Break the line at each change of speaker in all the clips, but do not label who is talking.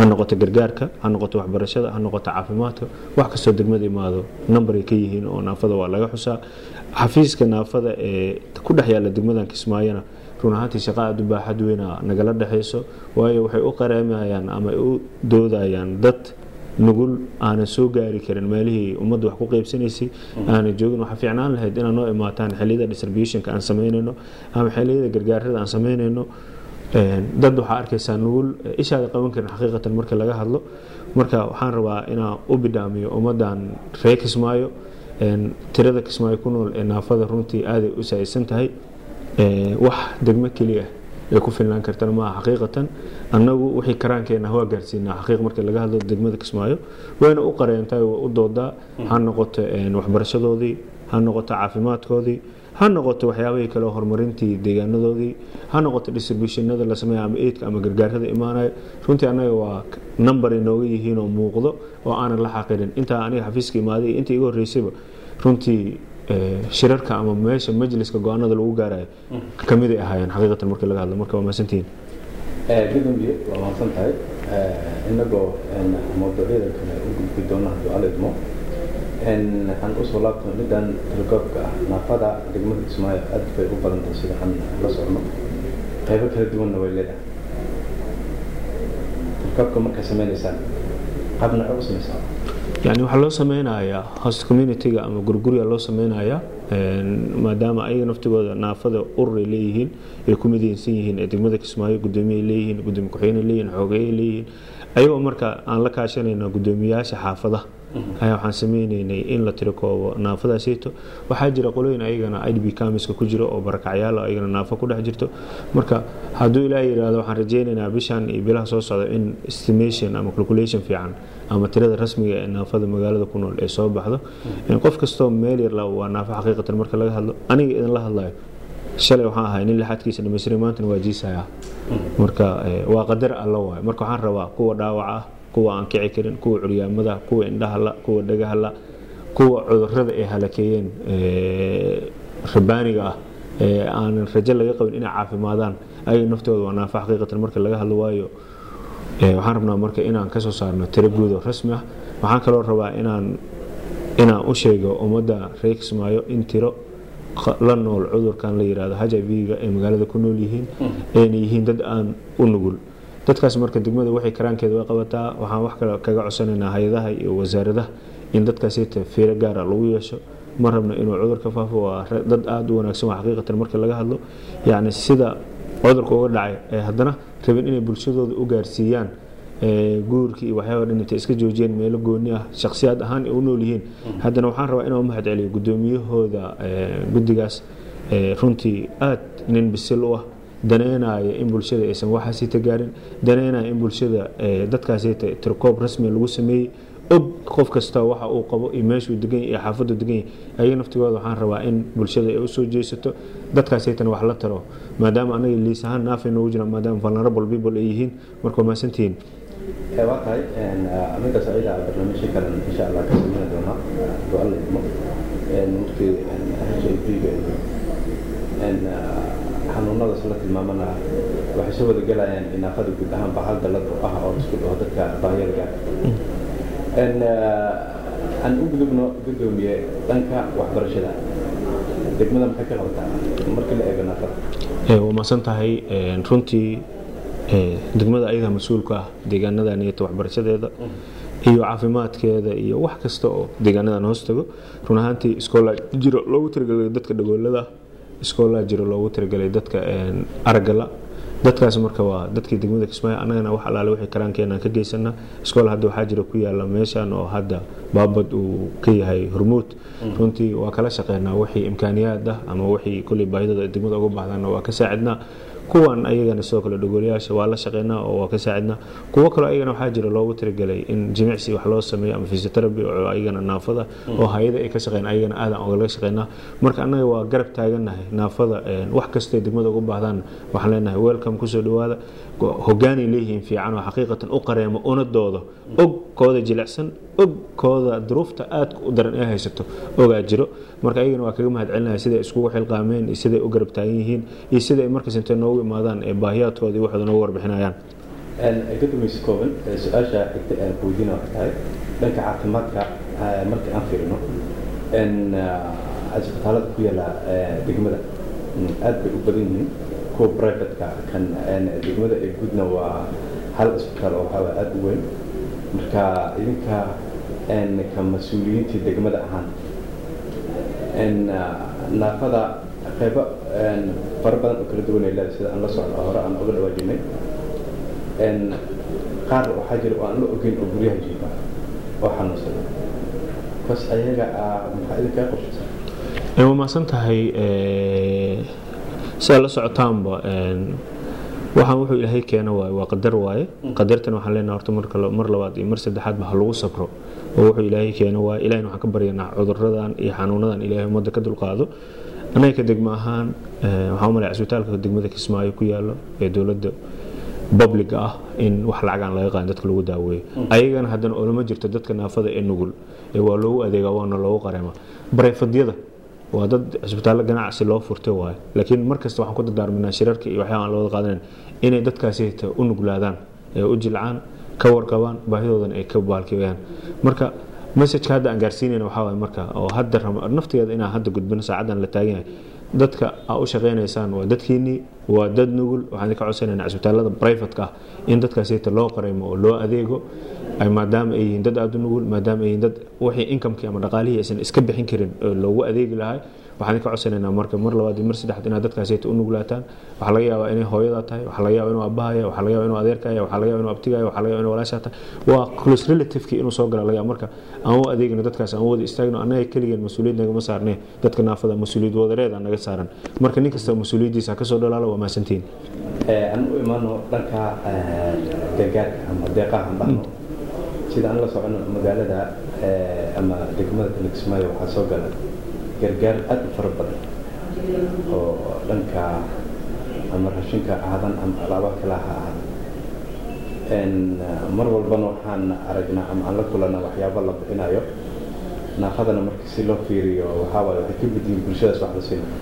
ha noqoto gargaarka ha noqoto waxbarashada ha noqoto caafimaadka wax kastoo degmada imaado nambaray ka yihiin oo naafada waa laga xusaa xafiiska naafada ee ku dhex yaala degmadan kismaayona run ahaantii shaqa aad u baaxad weyna nagala dhexayso waayo waxay u qareemayaan ama ay u doodayaan dad nugul aanan soo gaari karin meelihii ummadda wax ku qaybsanaysay aanan joogin waxaa fiicnaan lahayd inaad noo imaataan xilliyada distributionka aan samaynayno ama xilliyada gargaarada aan samaynayno dad waxaa arkaysaa nugul ishaada qaban karin xaqiiqatan marka laga hadlo marka waxaan rabaa inaan u bidhaamiyo ummaddan reer kismaayo tirada kismaayo ku nool ee naafada runtii aaday u saaysan tahay wax degmo keliya ay ku filnaan kartana maaha xaqiiqatan annagu wixii karaankeena waa gaarsiinaa xaqiiq marka laga hadlo degmada kismaayo wayna u qareentaa waa u doodaa ha noqoto waxbarashadoodii ha noqoto caafimaadkoodii ha noqoto waxyaabahii kale horumarintii deegaanadoodii ha noqoto distributionada la sameeya ama eidka ama gargaarada imaanayo runtii annaga waa number inooga yihiin oo muuqdo oo aanan la xaqirin intaa aniga xafiiska imaaday inta iga horreysayba runtii shirarka ama meesha majliska go-aanada lagu gaarayo kamiday ahaayeen xaqiiqatan marka laga hadlo marka waa mahadsantihiin
gudoomiye waa mahadsan tahay inagoo mawduucyada kale u gudbi doona hadduu alla idmo waxaan usoo laabtay middan telekoobka ah naafada degmada kismaayo aad bay u badantahay sida aan la socno qaybo kala duwanna way leedahay telekoobka markaa sameynaysaan qaab nooce u samaysaa
yani waxaa loo sameynayaa host community-ga ama gurgurya loo sameynayaa maadaama ayaga naftigooda naafada ururay leeyihiin ay ku midaysan yihiin ee degmada kismaayo gudoomiyay leeyihiin gudoomiye ku-xigeenay leeyihiin xoogayay leeyihiin ayagoo marka aan la kaashanayna gudoomiyayaasha xaafadaha ayaa waxaan sameynaynay in la tirikoobo naafadaasayto waxaa jira qolooyin ayagana idb kamiska ku jiro oo barakacyaal ayagana naafo ku dhex jirto marka hadduu ilaah yidhaahdo waxaan rajeynaynaa bishan iyo bilaha soo socda in estimation ama calculation fiican ama tirada rasmiga ee naafada magaalada ku nool ee soo baxdo qof kastoo meel yar la waa naafo xaqiiqatan marka laga hadlo aniga idinla hadlayo shalay waxaan ahay nin lixaadkiisa dhamaystiray maantana waa jiisaya marka waa qadar alla waay marka waxaan rabaa kuwa dhaawac ah kuwa aan kici karin kuwa curyaamada kuwa indhahala kuwa dhagahala kuwa cudurada ay halakeeyeen rabaaniga ah ee aanan rajo laga qabin inay caafimaadaan ayaga naftooda waa naafo xaqiiqatan marka laga hadlo waayo waxaan rabnaa marka inaan kasoo saarno tiro guud oo rasmi ah waxaan kaloo rabaa inaan inaan u sheego ummadda reer kismaayo in tiro la nool cudurkan la yirahdo h i v-ga ay magaalada ku nool yihiin ayna yihiin dad aan u nugul dadkaas marka degmada waxay karaankeeda way qabataa waxaan wax kale kaga codsanaynaa hay-adaha iyo wasaaradaha in dadkaasita fiiro gaara lagu yeesho ma rabno inuu cudur ka faafo waa dad aada u wanaagsan waa xaqiiqatan marka laga hadlo yacni sida cudurka uga dhacay ee haddana rabin inay bulshadooda u gaarsiiyaan guurkii iyo waxyaaba dhan intay iska joojiyeen meelo gooni ah shakhsiyaad ahaan ay u nool yihiin haddana waxaan rabaa inaan u mahad celiyo gudoomiyahooda guddigaas runtii aad nin bisil u ah daneynaya in bulshada aysan waxaasita gaarin daneynaya in bulshada dadkaasita tirkoob rasmi lagu sameeyey og qof kasta waxa uu qabo iyo meeshuu degan yahay iyo xaafaddu degan yahay ayaga naftigooda waxaan rabaa in bulshada ay u soo jeesato dadkaasaytan wax la taro maadaama anaga liis ahaan naafay noogu jiraan maadaama vulnerable people ay yihiin marka waa mahadsantihiin
waa tahay amiga saciida barnaamijyo kalen insha allah ka sameyn doonaa hadduu alla idmo markii h i v-ga xanuunadaas la tilmaamana waxay soo wada gelayaan inaafada guud ahaan bahal dalad oo ah oo isku dhaho dadka baahiyada aan u gudubno gudoomiye dhanka waxbarashada degmada maxay ka qabataa markii la eego naafada
waa maasan tahay runtii degmada ayadaa mas-uulka ah deegaanadan iyota waxbarashadeeda iyo caafimaadkeeda iyo wax kasta oo deegaanadan hoos tago run ahaantii iskoolaa jiro loogu talagalay dadka dhagoolada iskoolaa jiro loogu talagalay dadka aragala dadkaas marka waa dadkii degmada kismaayo annagana wax allaale wixii karaankeenaan ka geysanaa iskool hadda waxaa jira ku yaala meeshan oo hadda baabad uu ka yahay hormuud runtii waa kala shaqeynaa wixii imkaaniyaad ah ama wixii kulley baahidooda degmada uga baxdaana waa ka saacidnaa kuwan ayagana sidoo kale dhagoolayaasha waa la shaqeynaa oo waa ka saacidnaa kuwo kaloo ayagana waxaa jira loogu talagelay in jimicsi wax loo sameeyo ama physiotherapy oo ayagana naafada oo hay-ada ay ka shaqeyn ayagana aadan ogalaga shaqeynaa marka annaga waa garab taagannahay naafada wax kastay degmada uga baahdaan waxaan leenahay welcome kusoo dhawaada hogaanay leeyihiin fiican oo xaqiiqatan u qareemo una doodo og kooda jilicsan og kooda duruufta aadka u daran ee haysato ogaa jiro marka ayagana waa kaga mahad celinaya siday iskugu xilqaameen iyo siday u garab taagan yihiin iyo siday markas intay noogu imaadaan ee baahiyaadkooda iyo waxooda noogu warbixinayaan
gudoomiye kooban su-aasha xigta aan ku weydiina waxay tahay dhanka caafimaadka marka aan fiirino isbitaalada ku yaala degmada aad bay u badan yihiin kuwa privateka kan degmada ee gudna waa hal isbitaal oo waxaa aad u weyn marka idinka ka mas-uuliyiintii degmada ahaan naafada qaybo fara badan oo kala duwan ay leedahay sida aan la socno hore aan oga dhawaajinay qaar waxaa jira oo aan la ogeyn oo guryaha jiifa oo xanuunsada bas ayaga maxaa idinkaa qorshaysan
waa mahadsan tahay sidaa la socotaanba waxaan wuxuu ilaahay keena waaye waa qadar waaye qadartan waxaan leenaha horta marka mar labaad iyo mar saddexaadba ha lagu sabro oo wuxuu ilaahay keena waaye ilahina waxaan ka baryanaa cuduradan iyo xanuunadan ilaahay ummadda ka dulqaado anaga ka degmo ahaan waxaan u malaya cisbitaalka degmada kismaayo ku yaalo ee dowladda publiga ah in wax lacagaan laga qaadan dadka lagu daaweeyo ayagana haddana olama jirto dadka naafada ee nugul ee waa loogu adeegaa waana loogu qareema bareyfadyada waa dad cisbitaallo ganacsi loo furtay waaye laakiin markasta waxaan ku dardaarminaa shirarka iyo waxyaaba aan la wada qaadanan inay dadkaasi u nuglaadaan ee u jilcaan ka warqabaan baahidoodana ay ka baalkiyaan marka messajka hadda aan gaarsiinayna waxaa waaye marka oo hadda naftigeeda inaan hadda gudbino saacaddan la taagan yahay dadka aa u shaqaynaysaan waa dadkiinnii waa dad nugul waxaan idinka codsanayna cisbitaalada brivatka ah in dadkaasita loo qaraymo oo loo adeego maadaama ay yihiin dad aada u nugul maadaama ay yihiin dad wixii inkamkii ama dhaqaalihii aysan iska bixin karin oo loogu adeegi lahay waxaan idinka codsanaynaa marka mar labaad iyo mar saddexaad inaad dadkaasita u nuglaataan waxaa laga yaabaa inay hooyada tahay waxaa laga yaabaa inuu abbahaya waxaa laga yaabaa inuu adeerkaya waxaa laga yaabaa inuu abtigaya waxaa laga yaabaa inuu walaashaa tahay waa close relativekii inuu soo gala laga yaaba marka aan u adeegino dadkaas aan u wada istaagno annaga keligeen mas-uuliyad nagama saarnee dadka naafada mas-uuliyad wadareeda naga saaran marka nin kasta mas-uuliyaddiisa ha kasoo dhalaalo waa mahadsantiin
aan u imaano dhanka gargaarka ama deeqaha aan dhahno sida aan la socono magaalada ama degmada kismaayo waxaa soo gala gargaar aad u fara badan oo dhanka ama rashinka aadan ama alaabaha kale ha ahaada mar walbana waxaan aragnaa ama aan la kulana waxyaabo la bixinayo naafadana marka si loo fiiriyo waxaa waaye waxay ka mid yihiin bulshadaas wax la siinayo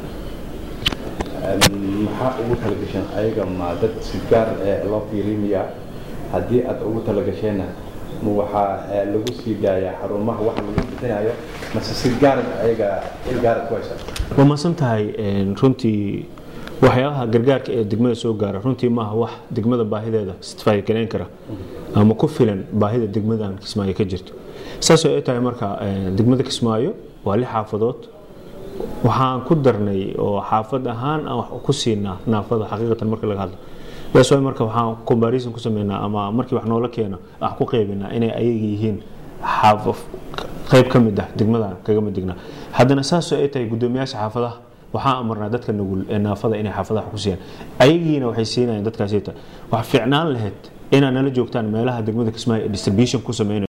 maxaa ugu talagasheen ayaga ma dad si gaar loo fiirimiyaa haddii aad ugu talagasheenna ma waxaa lagu sii daayaa xarumaha wax lagu bixinayo mase si gaar ayaga il gaara ku haysa
waa mahadsan tahay runtii waxyaabaha gargaarka ee degmada soo gaara runtii maaha wax degmada baahideeda istifaageleen kara ama ku filan baahida degmadan kismaayo ka jirto saas oo ay tahay marka degmada kismaayo waa lix xaafadood waxaan ku darnay oo xaafad ahaan aan wax ku siinaa naafada xaqiiqatan marka laga hadlo that's why marka waxaan comparison ku sameynaa ama markii wax noola keeno wax ku qaybinaa inay ayaga yihiin qayb ka mid ah degmada kaga mid dignaa haddana saasoo ay tahay guddoomiyaasha xaafadaha waxaan amarnaa dadka nugul ee naafada inay xaafadaha ku siiyaan ayagiina waxay siinayaan dadkaasita wax fiicnaan lahayd inaad nala joogtaan meelaha degmada kismaayo ee distribution ku sameynayo